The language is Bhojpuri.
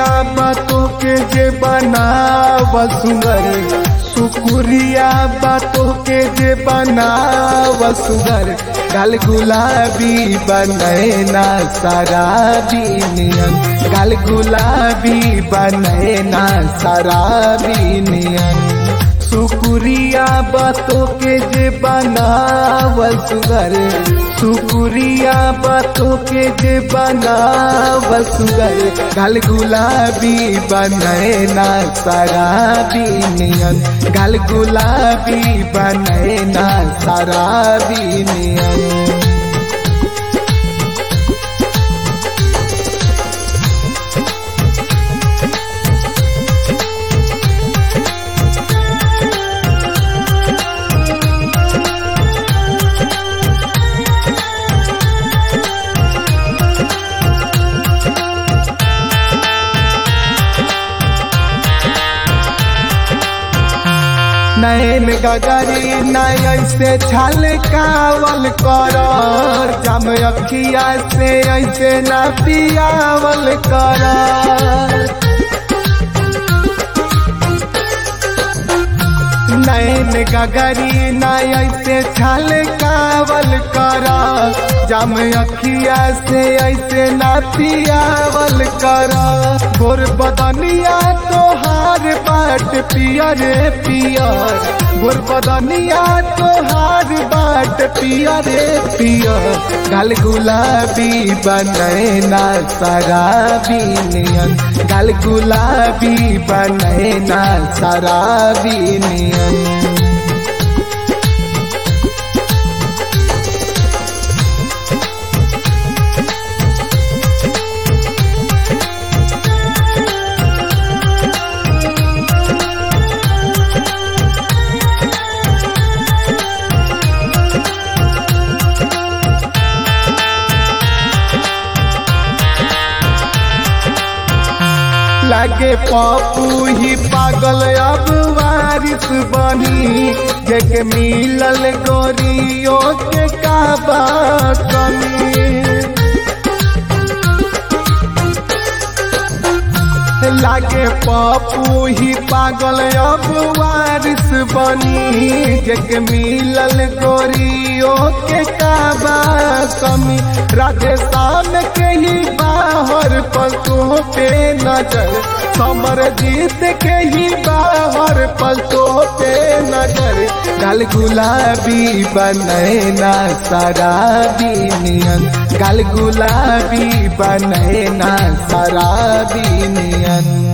बातों के जे बनाव सुगर शुक्रिया बातों के जे बनाव सुगर गल गुलाबी बनैना शराबी नियन गल गुलाबी बनैना शराबी नियन शुक्रिया बातों के जे बनाव सुगर शुक्रिया बातों के जे बनाव सुगर गल गुलाबी बनैना शराबी नियन गल गुलाबी बनैना शराबी नियन नैन गगरी नय ऐसे छल कावल कर जम अखिया से ऐसे न पियावल कर नैन गगरी नय ऐसे छल कावल कर जम अखिया से ऐसे न पियावल कर गोर बदनिया तोहार बाट पियर पियर गोर बदनिया तोहार बाट पियर पियर गल गुलाबी बनैना शराबी नियन गल गुलाबी बनैना शराबी नियन लागे पप्पू ही पागल अब वारिस बनी जेके मिलल गोरियो के काबा कमी लागे पप्पू ही पागल अब वारिस बनी जेके मिलल गोरियो के काबा कमी राधे शाम के ही बाहर पलकों पे नजर समर जीत के ही बाहर पलकों पे नजर गल गुलाबी बनैना शराबी नियन गल गुलाबी बनैना शराबी नियन